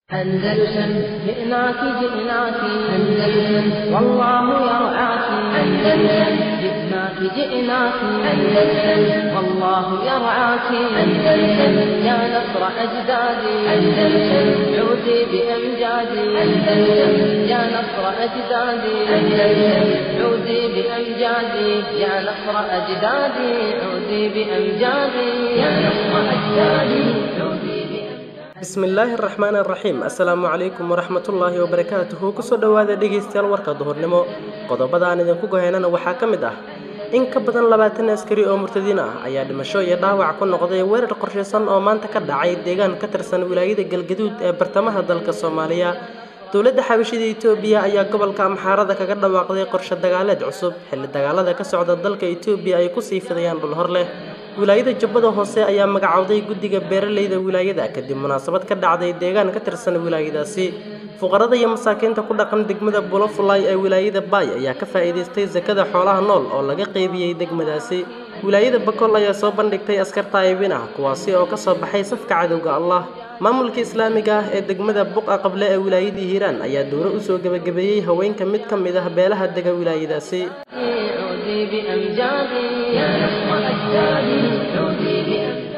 أندلسن جئناك جئناك أندلسن والله يرعاك أندلسن جئناك جئناك أندلسن والله يرعاك أندلسن يا نصر أجدادي أندلسن عودي بأمجادي أندلسن يا نصر أجدادي أندلسن عودي بأمجادي يا نصر أجدادي عودي بأمجادي يا نصر أجدادي عودي بأمجادي bismillaahi araxmaan araxiim assalaamu calaykum waraxmatullaahi wabarakaatuhu kusoo dhowaada dhegaystayaal warka duhurnimo qodobada aan idinku gohaynana waxaa ka mid ah in ka badan labaatan askari oo murtadiin ah ayaa dhimasho iyo dhaawac ku noqday weerar qorshaysan oo maanta ka dhacay deegaan ka tirsan wilaayada galgaduud ee bartamaha dalka soomaaliya dowladda xabashida itoobiya ayaa gobolka amxaarada kaga dhawaaqday qorshe dagaaleed cusub xilli dagaalada ka socda dalka itoobiya ay kusii fidayaan dhul hor leh wilaayada jubbada hoose ayaa magacowday guddiga beeralayda wilaayada kadib munaasabad ka dhacday deegaan ka tirsan wilaayadaasi fuqarada iyo masaakiinta ku dhaqan degmada bulofulay ee wilaayada baay ayaa ka faa'iidaystay sakada xoolaha nool oo laga qeybiyey degmadaasi wilaayada bakol ayaa soo bandhigtay askar taayibin ah kuwaasi oo kasoo baxay safka cadowga allah maamulka islaamiga ah ee degmada buqa qable ee wilaayadii hiiraan ayaa dowro usoo gebagabeeyey haweenka mid ka mid ah beelaha dega wilaayadaasi عودي بأمجادي يا نصر أجدادي عودي بأمجادي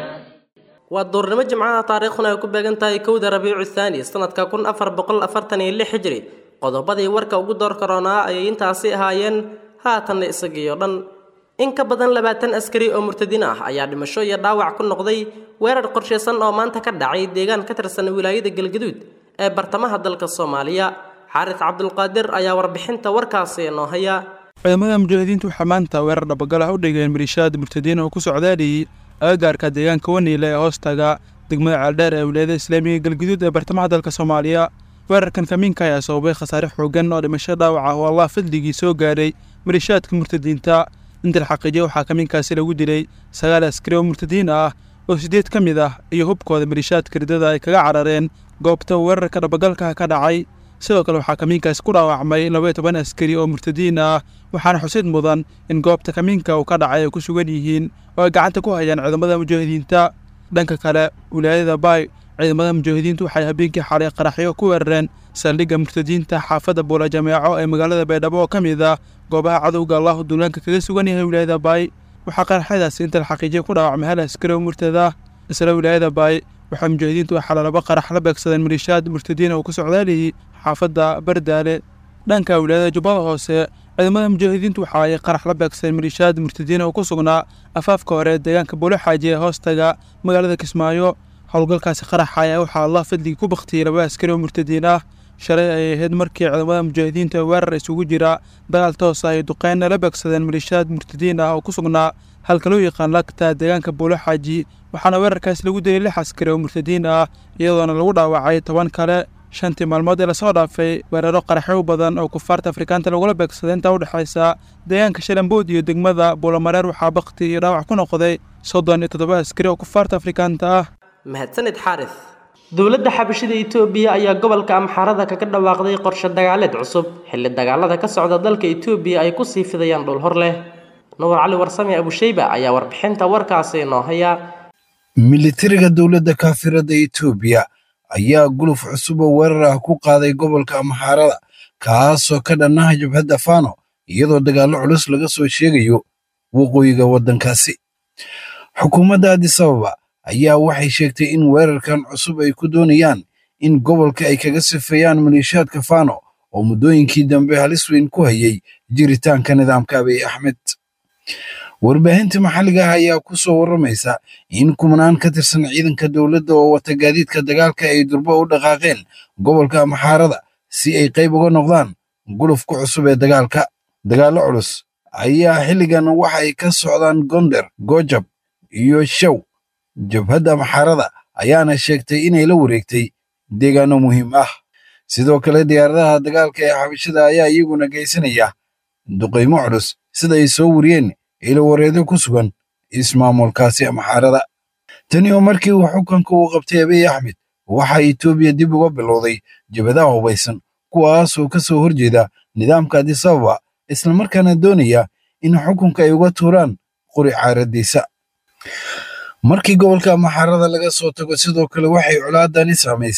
waa duurnimo jimcaha taariikhduna ay ku beegan tahay kowda rabiicu thaani sanadka kun afar boqol afartan iyo lix hijri qodobadii warka ugu door karoonaa ayay intaasi ahaayeen haatanna isagiiyo dhan in ka badan labaatan askari oo murtadiin ah ayaa dhimasho iyo dhaawac ku noqday weerar qorshaysan oo maanta ka dhacay deegaan ka tirsan wilaayada galgaduud ee bartamaha dalka soomaaliya xaaris cabdulqaadir ayaa warbixinta warkaasi noo haya ciidamada mujaahidiintu waxaa maanta weerar dhabagal ah u dhigeen maliishaad murtadiin oo ku socdaaliyey agagaarka deegaanka waniile ee hoostaga degmada ceeldheer ee wilaayada islaamiga galguduud ee bartamaha dalka soomaaliya weerarkan kamiinka ayaa sababay khasaare xoogan oo dhimasho dhaawac ah oo allah fadligii soo gaadhay maliishaadka murtadiinta inta la xaqiijiya waxaa kamiinkaasi lagu dilay sagaal askari oo murtadiin ah oo siddeed ka mid ah iyo hubkooda maliishaadka ridada ay kaga carareen goobta weerarka dhabagalka ka dhacay sidoo kale waxaa kamiinkaasi ku dhaawacmay labaiyo toban askari oo murtadiin ah waxaana xusid mudan in goobta kamiinka uu ka dhacay ay ku sugan yihiin oo ay gacanta ku hayaan ciidamada mujaahidiinta dhanka kale wilaayada baay ciidamada mujaahidiintu waxay habeenkii xalay qaraxyo ku weerareen saldhigga murtadiinta xaafadda buula jameeco ee magaalada baydhabo oo ka mid ah goobaha cadowga allahu duulaanka kaga sugan yahay wilaayada baay waxaa qaraxyadaasi inta la xaqiijiya ku dhaawacmay hal askari oo murtada isla wilaayada baay waxaa mujaahidiintu waxaa laba qarax la beegsadeen maliishaad murtadiin oo ku socdaaliyey xaafadda bardaale dhanka wilaayada jubbada hoose ciidamada mujaahidiintu waxa ay qarax la beegsadeen maliishaad murtadiin oo ku sugnaa afaafka hore ee deegaanka buulo xaaji ee hoostaga magaalada kismaayo howlgalkaasi qaraxa ayaa waxaa allah fadligii ku baktiyey laba askari oo murtadiin ah shalay ay ahayd markii ciidamada mujaahidiinta weerar isugu jira dagaal toos ah ay duqeynna la beegsadeen maliishaad murtadiin ah oo ku sugnaa halka loo yaqaan lagta deegaanka buulo xaaji waxaana weerarkaasi lagu dilay lix askari oo murtadiin ah iyadoona lagu dhaawacay toban kale shantii maalmood ee lasoo dhaafay weeraro qaraxyo badan oo kufaarta afrikaanta lagula beegsaday intaa udhexaysa deegaanka shalambood iyo degmada buulamareer waxaa bakti iyo dhaawac ku noqday soddon iyo toddoba askari oo kufaarta afrikaanta ah mahadsanid xaaris dowladda xabashida itoobiya ayaa gobolka amxaarada kaga dhawaaqday qorshe dagaaleed cusub xilli dagaalada ka socda dalka itoobiya ay kusii fidayaan dhul hor leh nuur cali warsame abusheyba ayaa warbixinta warkaasi noo haya militariga dowladda kaafirada etoobiya ayaa guluf cusub oo weerar ah ku qaaday gobolka amxaarada kaasoo ka dhannaha jabhadda faano iyadoo dagaallo culus laga soo sheegayo waqooyiga waddankaasi xukuumadda adisababa ayaa waxay sheegtay in weerarkan cusub ay ku doonayaan in gobolka ay kaga sifeeyaan maliishaadka faano oo muddooyinkii dambe halis weyn ku hayay jiritaanka nidaamka abiy axmed warbaahinta maxalliga ah ayaa ku soo warramaysa in kumanaan ka tirsan ciidanka dowladda oo wata gaadiidka dagaalka ay durbo u dhaqaaqeen gobolka amxaarada si ay qayb uga noqdaan gulufka cusub ee dagaalka dagaallo culus ayaa xilligan waxa ay ka socdaan gonder gojab iyo show jabhadda amxaarada ayaana sheegtay inay la wareegtay deegaanno muhiim ah sidoo kale diyaaradaha dagaalka ee xabashada ayaa iyaguna geysanaya duqaymo culus sida ay soo wariyeen ilowareedo ku sugan ismaamulkaasi amxaarada tani oo markii uu xukunka uu qabtay abiy axmed waxaa etoobiya dib uga bilowday jabadaha hubaysan kuwaasoo ka soo horjeeda nidaamka adisababa islamarkaana doonaya in xukunka ay uga tuuraan qori caaradiisa markii gobolka maxarada laga soo tago sidoo kale waxay colaadani saamaysay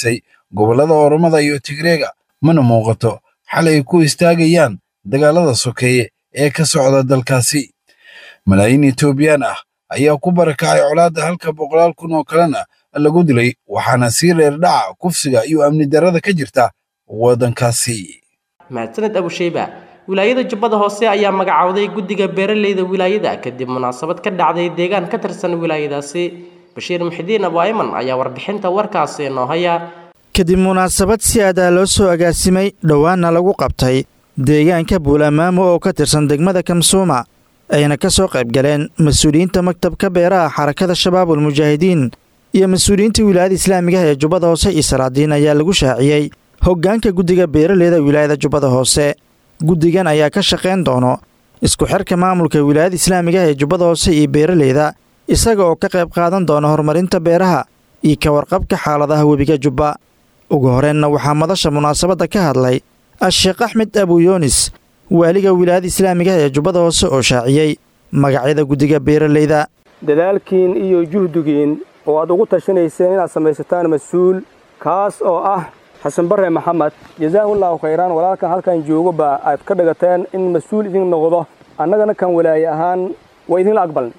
gobollada oromada iyo tigreega mana muuqato xal ay ku istaagayaan dagaalada sokeeye ee ka socda dalkaasi malaayiin etoobiyaan ah ayaa ku barakacay colaadda halka boqolaal kun oo kalena lagu dilay waxaana sii reer dhaca kufsiga iyo amni darrada ka jirta waddankaasi mahadsaned abusheyba wilaayada jubbada hoose ayaa magacowday guddiga beeraleyda wilaayada kadib munaasabad ka dhacday deegaan ka tirsan wilaayadaasi bashiir muxidiin abu ayman ayaa warbixinta warkaasi noo haya kadib munaasabad si aadaa loo soo agaasimay dhowaanna lagu qabtay deegaanka buulamaamo oo ka tirsan degmada kamsuuma ayna ka soo qayb galeen mas-uuliyiinta maktabka beeraha xarakada shabaabul mujaahidiin iyo mas-uuliyiinta wilaayada islaamigaha ee jubbada hoose iyo salaadiin ayaa lagu shaaciyey hoggaanka guddiga beeraleyda wilaayada jubbada hoose guddigan ayaa ka shaqayn doono isku xirka maamulka wilaayada islaamigaha ee jubbada hoose iyo beeraleyda isaga oo ka qayb qaadan doona horumarinta beeraha iyo ka warqabka xaaladaha webiga jubba ugu horeenna waxaa madasha munaasabadda ka hadlay a-sheekh axmed abuyoonis waaliga wilaayada islaamigaha ee jubbada hoose oo shaaciyey magacyada guddiga beeraleyda dadaalkiin iyo juhdigiin oo aad ugu tashanayseen inaad samaysataan mas-uul kaas oo ah xasan bare maxamed jazaahullahu khayraan walaalkan halkan joogoba aad ka dhigateen in mas-uul idin noqdo annagana kan walaaye ahaan waa idinla aqbalnay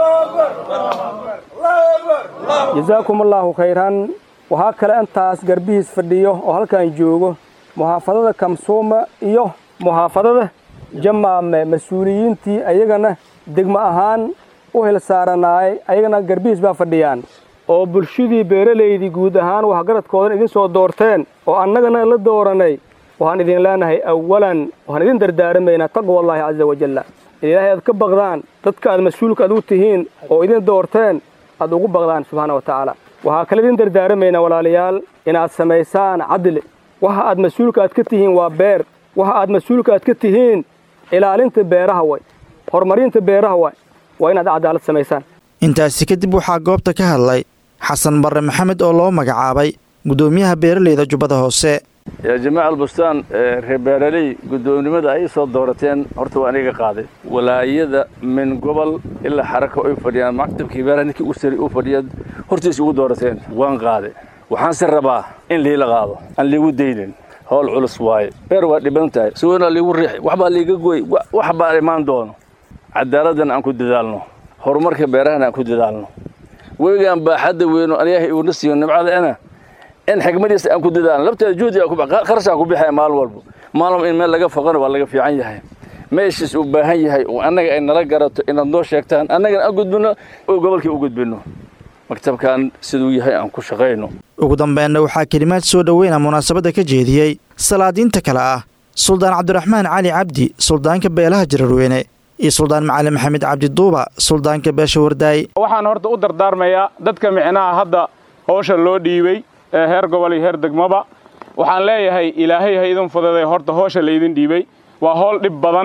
jazaakumullaahu khayran waxaa kale intaas garbihiis fadhiyo oo halkan joogo muxaafadada kamsuuma iyo muxaafadada jamaame mas-uuliyiintii ayagana degmo ahaan u hilsaaranaayay ayagana garbihiis baa fadhiyaan oo bulshadii beeralaydii guud ahaan waxgaradkoodan idin soo doorteen oo annagana la dooranay waxaan idin leenahay awalan waxaan idin dardaaramaynaa taqwallaahi casa wajalla in ilaahay aad ka baqdaan dadka aad mas-uulka aad u tihiin oo idin doorteen aad ugu baqdaan subxaana wa tacaala waxaa kale idin dardaaramaynaa walaalayaal inaad samaysaan cadli waxa aad mas-uulka aad ka tihiin waa beer waxa aad mas-uulka aad ka tihiin ilaalinta beeraha way horumarinta beeraha way waa inaad cadaalad samaysaan intaasi kadib waxaa goobta ka hadlay xasan barre maxamed oo loo magacaabay guddoomiyaha beeraleyda jubbada hoose yaa jamaaca albustaan reer beeraley guddoomnimada ay soo doorateen horta waa aniga qaaday walaayada min gobol ilaa xaraka ay fadhiyaan maktabkii beeraha ninkii u sari u fadhiya hortiis ugu doorateen waan qaaday waxaanse rabaa in liila qaado aan liigu daynin howl culus waaye beer waa dhiban tahay suwanaa liigu riixi waxbaa liiga goy wax baa imaan doono cadaaladdan aan ku dadaalno horumarka beerahana aan ku dadaalno wegaan baaxadda weyno ilaahay uuna siiyo nimcadaana in xikmadiisa aan ku dadaalno labteeda juhdi kharashaan ku bixaya maalin walba maalin in meel laga foqana waa laga fiican yahay meeshiis uu baahan yahay oo annaga ay nala garato inaad noo sheegtaan annagana aan gudbinno oo gobolkii u gudbinno maktabkan siduu yahay aan ku shaqayno ugu dambeynna waxaa kelimaad soo dhoweyna munaasabadda ka jeediyey salaadiinta kale ah suldaan cabdiraxmaan cali cabdi suldaanka beelaha jararweyne iyo suldaan macalin maxamed cabdiduuba suldaanka beesha wardaay waxaan horta u dardaarmayaa dadka micnaha hadda howsha loo dhiibey ee heer gobol iyo heer degmaba waxaan leeyahay ilaahay ha idin fududay horta howsha laydin dhiibey waa howl dhib badan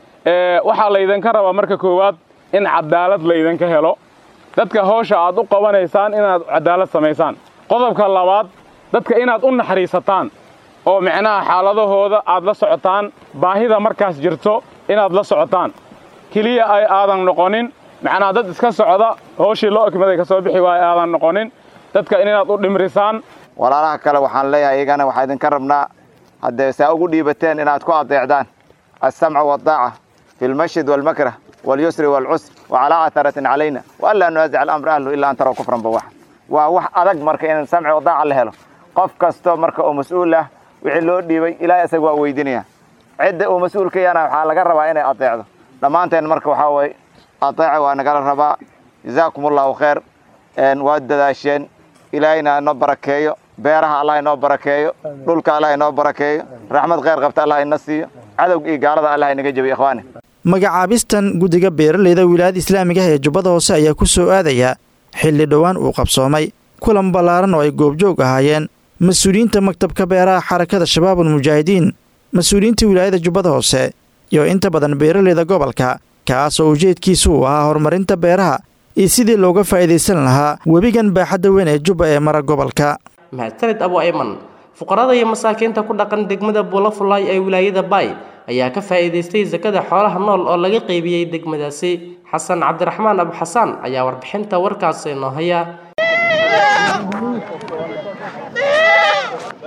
waxaa laydinka rabaa marka koowaad in cadaalad laydinka helo dadka howsha aad u qabanaysaan inaad cadaalad samaysaan qodobka labaad dadka inaad u naxariisataan oo micnaha xaaladahooda aad la socotaan baahida markaas jirto inaad la socotaan keliya ay aadan noqonin macnaha dad iska socda howshii loo ekmaday ka soo bixi waaya aadan noqonin dadka inaad u dhimrisaan walaalaha kale waxaan leeyahay iyagana waxaa idinka rabnaa haddee saa ugu dhiibateen inaad ku adeecdaan alsamca waaldaaca fi lmashid waalmakrah walyusri waalcusr wacalaa atharatin calayna waanlaa nunaasic alamra ahlu ilaa an taraw kufran bawax waa wax adag marka in samci wadaaca la helo qof kasto marka oo mas-uul ah wixii loo dhiibay ilaahay isaga waa weydinaya cidda uu mas-uulka yana waxaa laga rabaa inay adeecdo dhammaanteen marka waxaa waye adeeca waa nagala rabaa jazaakum allahu khayr waad dadaasheen ilaahayna inoo barakeeyo beeraha allah inoo barakeeyo dhulka allah inoo barakeeyo raxmad khayr qabta allah ina siiyo cadowga iyo gaalada allah inaga jebiyo ikhwaani magacaabistan guddiga beeraleyda wilaayada islaamigaha ee jubbada hoose ayaa ku soo aadaya xilli dhowaan uu qabsoomay kulan ballaaran oo ay goobjoog ahaayeen mas-uuliyiinta maktabka beeraha xarakada shabaabul mujaahidiin mas-uuliyiinta wilaayada jubbada hoose iyo inta badan beeraleyda gobolka kaas oo ujeedkiisu uu ahaa horumarinta beeraha iyo sidii looga faa'iidaysan lahaa webigan baaxadda weyn ee jubba ee mara gobolka mahadsanid abu ayman fuqarada iyo masaakiinta ku dhaqan degmada buulafulaay ee wilaayada baay ayaa ka faa'iidaystay sakada xoolaha nool oo laga qaybiyey degmadaasi xasan cabdiraxmaan abu xasaan ayaa warbixinta warkaasi noo haya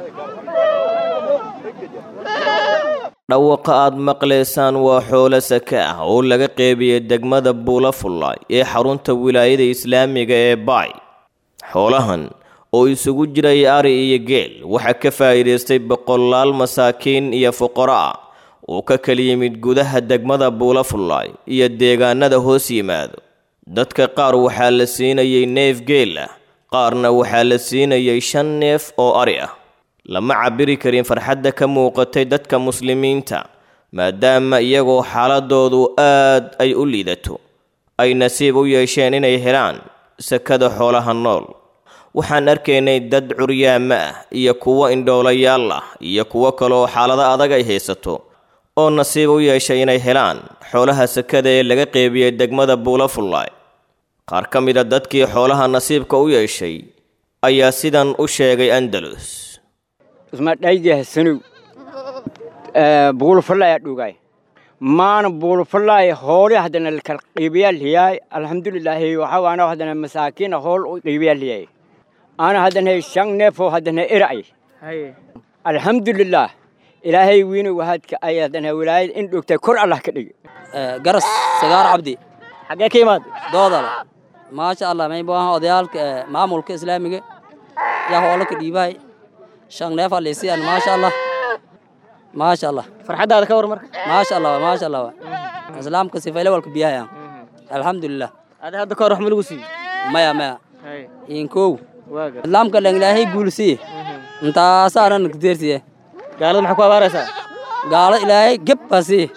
dhawaqa aad maqlaysaan waa xoolo sake ah oo laga qeybiyey degmada buulafullaay ee xarunta wilaayada islaamiga ee baay xoolahan oo isugu jiray ari iyo geel waxaa ka faa'iidaystay boqolaal masaakiin iyo fuqaro ah oo ka kala yimid gudaha degmada buulafullaay iyo deegaanada hoos yimaado dadka qaar waxaa la siinayay neef geel ah qaarna waxaa la siinayay shan neef oo ari ah lama cabiri karin farxadda ka muuqatay dadka muslimiinta maadaama iyagoo xaaladoodu aad ay u liidato ay nasiib u yeesheen inay helaan sakada xoolaha nool waxaan arkaynay dad curyaama ah iyo kuwo indhoolayaal ah iyo kuwo kaleoo xaalado adag ay haysato oo nasiib u yeeshay inay helaan xoolaha sakada ee laga qeybiyey degmada buulafullaay qaar ka mid a dadkii xoolaha nasiibka u yeeshay ayaa sidan u sheegay andalus ismadhaydahasanow buulufallaya dhugay maana buulufallay hooli haddana lakal qiibayaalhiyaay alxamdulilaahi waxawaana haddana masaakiina hool u qiibayaalhiyay ana haddana shan neefoo haddana era'ay alxamdulilaah ilaahay wiina wahaadka ay haddana wilaayad in dhogtay kor allah ka dhigi garas sagaar cabdi xaggee ka imaad doodala maasha allah may baahan odayaalka maamulka islaamiga yaa hoola ka dhiibahay shan neef alisiyan maasha allah maasha allah farxaddaada ka war marka maasha allah maasha allah islaamka sifayle walka biyahayaan alxamdulilah adi hadda kahor wax ma lagu siiyo maya maya inkow islaamka dhan ilaahay guulsiye intaasaana nagdeersiye gaalada maxaa ku abaaraysaa gaalo ilaahay geb baa siiye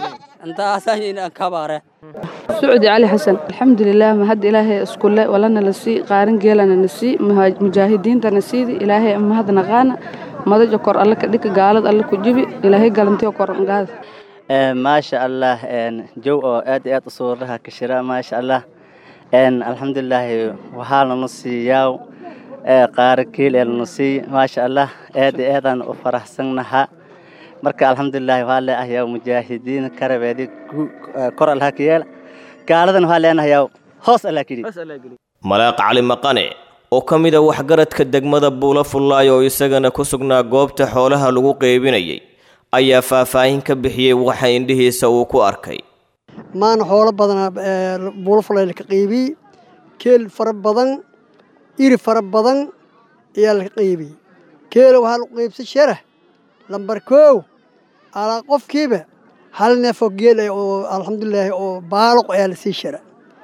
intaasaa ka abaare سعودي علي حسن الحمد لله ما هد إلهي اسكول ولنا نسي قارن جيلنا نسي مجاهدين تنسيدي إلهي أما هذا نغانا ما ذا جكر الله كديك قالد الله كجيبي إلهي قالنتي وكر نقاد ما شاء الله جو آد آد صورها كشراء ما شاء الله الحمد لله وحالنا نصي ياو قار كيل نصي ما شاء الله آد آد أنا أفرح سنها marka alxamdulilahi waxaa leeahayaa mujaahidiin karabeedi kor allaha ka yeela gaaladan waxaa leenahayaa hoos allah keli malaaq cali maqane oo ka mid a waxgaradka degmada buulafullaay oo isagana ku sugnaa goobta xoolaha lagu qeybinayay ayaa faahfaahin ka bixiyey waxa indhihiisa uu ku arkay maana xoolo badanaa buulafullaay laka qeybiyey keel fara badan iri fara badan ayaa laka qeybiyey keela waxaa lagu qeybsay sharah lambar koow alaa qofkiiba hal neefoo geel ah oo alxamdulilaahi oo baaloq ayaa lasii shara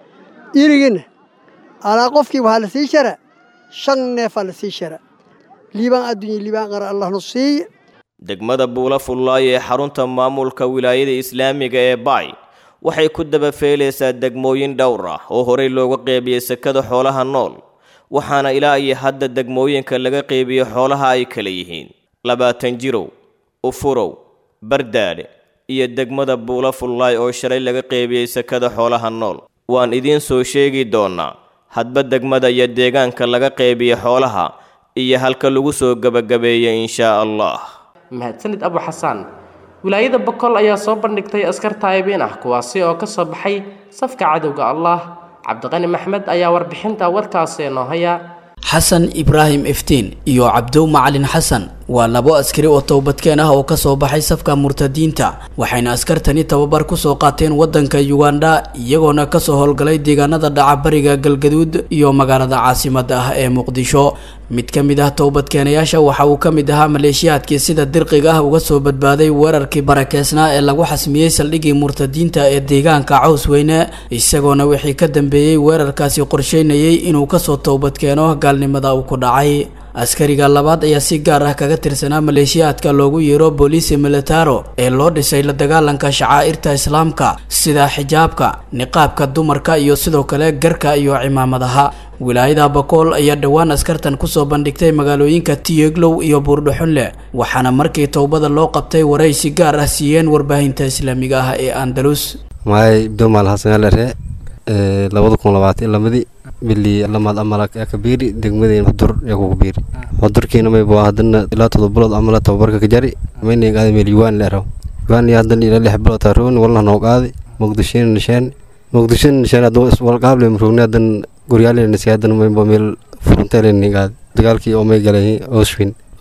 irigina alaa qofkiiba waxaa lasii shara shan neefaa lasii shara liibaan adduunya liibaan qara allahnu siiye degmada buulafullaay ee xarunta maamulka wilaayada islaamiga ee baay waxay ku dabafeelaysaa degmooyin dhowr ah oo horey looga qeybiyey sakada xoolaha nool waxaana ilaa iyo hadda degmooyinka laga qeybiyo xoolaha ay kala yihiin labaatan jirow ufurow bardaadhe iyo degmada buulafullaay oo shalay laga qeybiyey sakada xoolaha nool waan idiin soo sheegi doonnaa hadba degmada iyo deegaanka laga qeybiya xoolaha iyo halka lagu soo gebagabeeyey inshaa allah mahadsanid abu xasaan wilaayada boqol ayaa soo bandhigtay askar taayibiin ah kuwaasi oo ka soo baxay safka cadowga allah cabdiqani maxmed ayaa warbixinta warkaasi noo haya xasan ibraahim iftiin iyo cabdow macalin xasan waa labo askari oo towbadkeen ah oo kasoo baxay safka murtadiinta waxayna askartani tababar kusoo qaateen wadanka uganda iyagoona kasoo howlgalay deegaanada dhaca bariga galgaduud iyo magaalada caasimada ah ee muqdisho mid ka mid ah towbadkeenayaasha waxa uu ka mid ahaa maleeshiyaadkii sida dirqiga ah uga soo badbaaday weerarkii barakeysnaa ee lagu xasmiyey saldhigii murtadiinta ee deegaanka caws weyne isagoona wixii ka dambeeyey weerarkaasi qorsheynayay inuu kasoo towbadkeeno gaalnimada uu ku dhacay askariga labaad ayaa si gaar ah kaga tirsanaa maleeshiyaadka loogu yeero booliisi militaro ee loo dhisay la dagaalanka shacaa'irta islaamka sida xijaabka niqaabka dumarka iyo sidoo kale garka iyo cimaamadaha wilaayada bakool ayaa dhowaan askartan kusoo bandhigtay magaalooyinka tiyeglow iyo buurdhaxunle waxaana markii towbada loo qabtay waraysi gaar ah siiyeen warbaahinta islaamiga ah ee andalus maay domal hasanalare labada kun labaatan lamadii bili lamaad amala kabiiri degmadeen xudur yaa kugu biiri xudurkiina maybo hadana ilaa todoba bilood amala tababarka ka jari mayna qaadi meel yuwaan leeraw yuwaan yaa hadana ilaa lix bilood taaroon walna noo qaadi muqdishona nisheen muqdishona nisheen haduu iswalqaable murugni hadan guryaale nasi hadana maybo meel furunteele ni qaadi dagaalkii oo may galay oshwin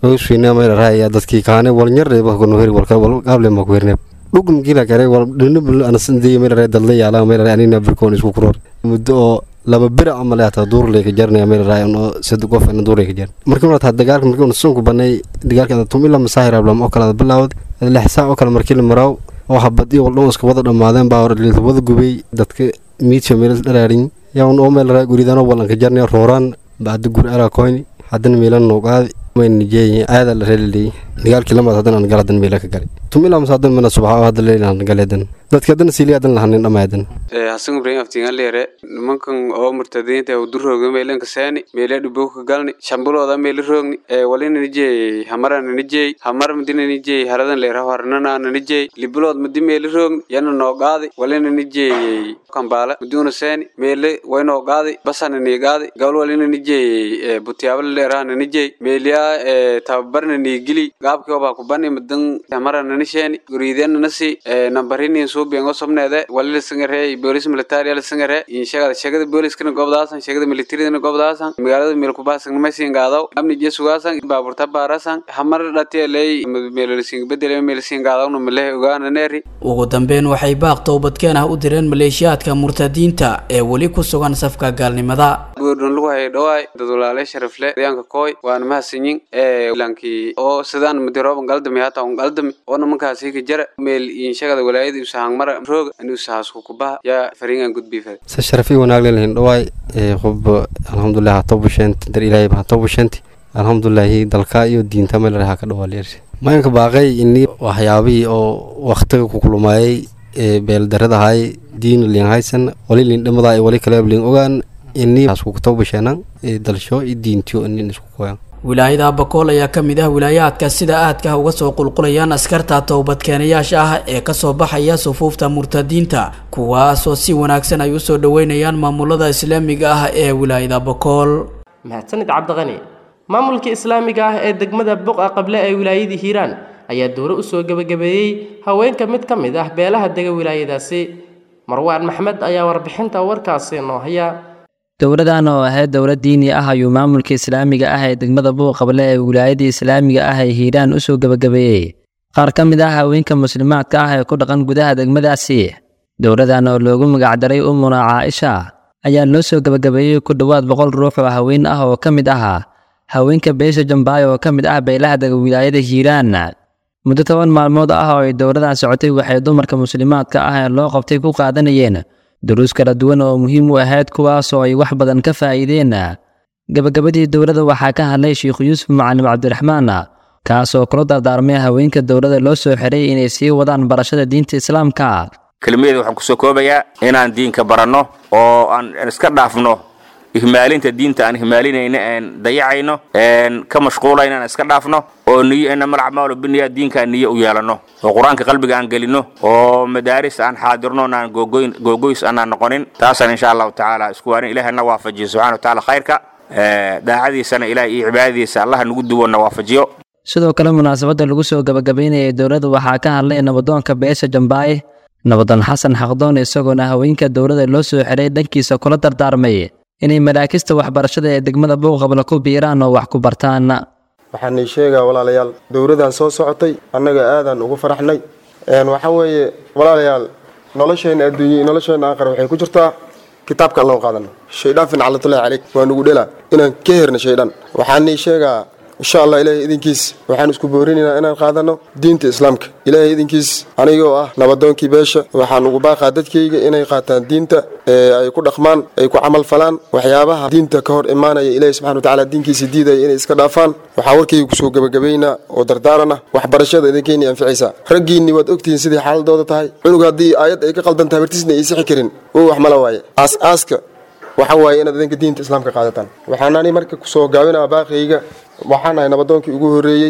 hawsfiina mayla raaya dadkii kaane wal nyarre ba kono heri wal wal qable ma ku herne dhugum gila kare wal dhinib anasan deey mayla raaya dadla yaala mayla raaya anina birkoon isku kuroor muddo oo laba bir camal ata duur leeka jarnaya mayla raaya oo saddex qof in duur leeka jar markii marata dagaalka markii uu sunku banay dagaalka tum ila masaahir ablam oo kala bilaawd lix saac oo kale markii la maraaw oo habadii wal dhoon iska wada dhamaadeen baa hore wada gubay dadka miidka meel dhalaarin yaa oo meel raaya guridan oo walanka jarnaya rooraan baad gur ala koyni haddana meelan noo qaadi mayn nijeeyay aada la reelilay dagaalkii lamaad haddana aan galadan meela ka galay tumila mas hadan mana subaxa hadda leelan galeedan dadka haddana siiliya hadan lahanin dhamaadan hasan ibrahim aftiingan leere nimankan oo murtadiinta u durooga meelanka saani meela dhubo ka galni shambulooda meela roogni walina nijeey hamarana nijeey hamar madina nijeey haradan leera harnana ana nijeey libulood madi meela roogni yana noo qaadi walina nijeeyey kambaala maduna saani meele waynoo qaadi basana nii qaadi gabal walina nijeeyey butiyaabala leerahana nijeey meeliya tababarna nii gili gaabkii obaa kubani madan hamarana nisheeni guriidena nasi nambarini suubiyan oo sobneede walila singare boolis military la singare inshagada shagada booliskana gobdaasan shagada militaridana gobdaasan magaalada meelkubaasan maysin gaadaw amni jesugaasan baaburta baarasan hamar dhatieley meelolisin bedele meelsin gaadawna malehe ogaana neeri ugu dambeyn waxay baaq toobadkeen ah u direen maleeshiyaadka murtadiinta ee weli ku sugan safka gaalnimada buurdhon lagu hayay dhawaay dad walaale sharafle deegaanka kooy waana mahadsanyin lankii oo sidaan madirooban galdami hata un galdami oo nimankaasi ka jara meel inshagada walaayada usahang mara rooga ani usahasku kubaha yaa fariingan gudbiifada sa sharafi wanaag leelahin dhawaay qob alxamdulilah hata busheenti dar ilaahay hata busheenti alxamdulilaahi dalka iyo diinta meel raha ka dhawaalyeersi mayanka baaqay ini waxyaabihii oo waktiga ku kulmayay beeldaradahay diin liin haysan wali liin dhimada wali kale liin ogaan ini asku kutobasheenan dalsho iyo diintiyo inin isku koyan wilaayada bakool ayaa ka mid ah wilaayaadka sida aadka uga soo qulqulayaan askarta towbadkeenayaasha ah ee kasoo baxaya sufuufta murtadiinta kuwaasoo si wanaagsan ay usoo dhoweynayaan maamulada islaamiga ah ee wilaayada bakool mahadsanid cabdiqani maamulka islaamiga ah ee degmada buqa qable ee wilaayadii hiiraan ayaa dowro usoo gebagabeeyey haweenka mid ka mid ah beelaha dega wilaayadaasi marwaan maxmed ayaa warbixinta warkaasi noo haya dowladan oo ahayd dowlad diini ah ayuu maamulka islaamiga ah ee degmada buuqable ee wilaayadii islaamiga ah ee hiiraan usoo gebagabeeyey qaar ka mid ah haweenka muslimaadka ah ee ku dhaqan gudaha degmadaasi dowladan oo loogu magacdaray umuna caaisha ayaa loo soo gebagabeeyey ku dhowaad boqol ruux oo haween ah oo ka mid ahaa haweenka beesha jambaay oo ka mid ah beelaha dega wilaayada hiiraan muddo toban maalmood ah oo ay dowladan socotay waxay dumarka muslimaadka ah ee loo qabtay ku qaadanayeen duruus kala duwan oo muhiim u ahayd kuwaasoo ay wax badan ka faa'iideen gebagabadii dowladda waxaa ka hadlay sheikhu yuusuf macalim cabdiraxmaan kaasoo kula dardaarmay haweenka dowladda loo soo xiray inay sii wadaan barashada diinta islaamka kelmadeeda waxaan kusoo koobayaa inaan diinka baranno oo aan iska dhaafno ihmaalinta diinta aan ihmaalinayno een dayacayno een ka mashquulayno aan iska dhaafno oo niyo inama alacmaalu biniya diinkaan niyo u yeelanno oo qur-aanka qalbiga aan gelino oo madaaris aan xaadirno aan googoyn googoys aanaan noqonin taasaan insha allahu tacaala isku waanin ilaahna waafajiyo subxana watacaala khayrka daacadiisana ilaah iyo cibaadadiisa allaha nagu duwonna waafajiyo sidoo kale munaasabadda lagu soo gabagabaynayay dowladda waxaa ka hadlay nabadoonka beesha jambaaye nabadoon xasan xaqdoon isagoona haweenka dowladda loo soo xiray dhankiisa kula dardaarmay inay maraakista waxbarashada ee degmada buuqabla ku biiraan oo wax ku bartaan waxaan ii sheegaa walaalayaal dowladdan soo socotay annaga aadaan ugu faraxnay waxaa weeye walaalayaal nolosheenna adduunye iyo nolosheenna aakhir waxay ku jirtaa kitaabka allahu qaadano shaydaan fincalatullahi caleyk waa nugu dhelaa inaan ka herna shaydaan waxaan ii sheegaa insha allah ilaahay idinkiis waxaan isku boorinaynaa inaan qaadano diinta islaamka ilaahay idinkiis anigoo ah nabadoonkii beesha waxaan ugu baaqaa dadkayga inay qaataan diinta ee ay ku dhaqmaan ay ku camal falaan waxyaabaha diinta ka hor imaanaya ilaahay subxana watacaala diinkiisa diidaya inay iska dhaafaan waxaa warkayga kusoo gebagabaynaa oo dardaarana waxbarashada idinkeynii anficaysaa raggiinni waad ogtihiin sidii xaaladooda tahay cunug haddii aayad ay ka qaldan tahay bartiisna ay sixi karin wuu wax mala waaye aas-aaska waxa waaye inaad idinka diinta islaamka qaadataan waxaanani marka kusoo gaabinaa baaqayga waxaan ahay nabadoonkii ugu horreeyey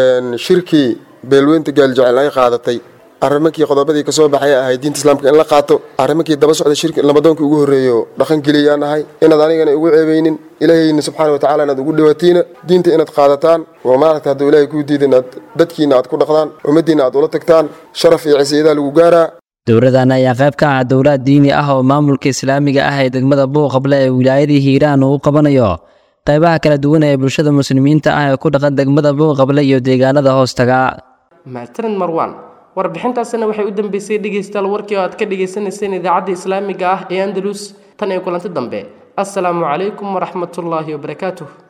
shirkii beelweynta gaaljecel ay qaadatay arrimankii qodobadii kasoo baxay ahay diinta islaamka in la qaato arrimankii daba socda shirki nabadoonkii ugu horreeyo dhaqan geliyaan ahay inaad anigana igu ceebeynin ilaahayna subxaana watacaala inaad ugu dhawaatiina diinta inaad qaadataan oo maaragta hadduu ilaahay kuu diida inaad dadkiina aad ku dhaqdaan ummaddiina aad ula tagtaan sharaf iyo cisiyadaa lagu gaaraa dowladan ayaa qayb ka ah dowlad diini ah oo maamulka islaamiga ah ee degmada buuqable ee wilaayadii hiiraan uu qabanayo qaybaha kala duwan ee bulshada muslimiinta ah ee ku dhaqan degmada buuqable iyo deegaanada hoostaga mahadsanid marwaan warbixintaasina waxay u dambeysay dhegaystayaal warkii oo aad ka dhagaysanayseen idaacadda islaamiga ah ee andalus tan iyo kulanti dambe assalaamu calaykum waraxmatullaahi wabarakaatuh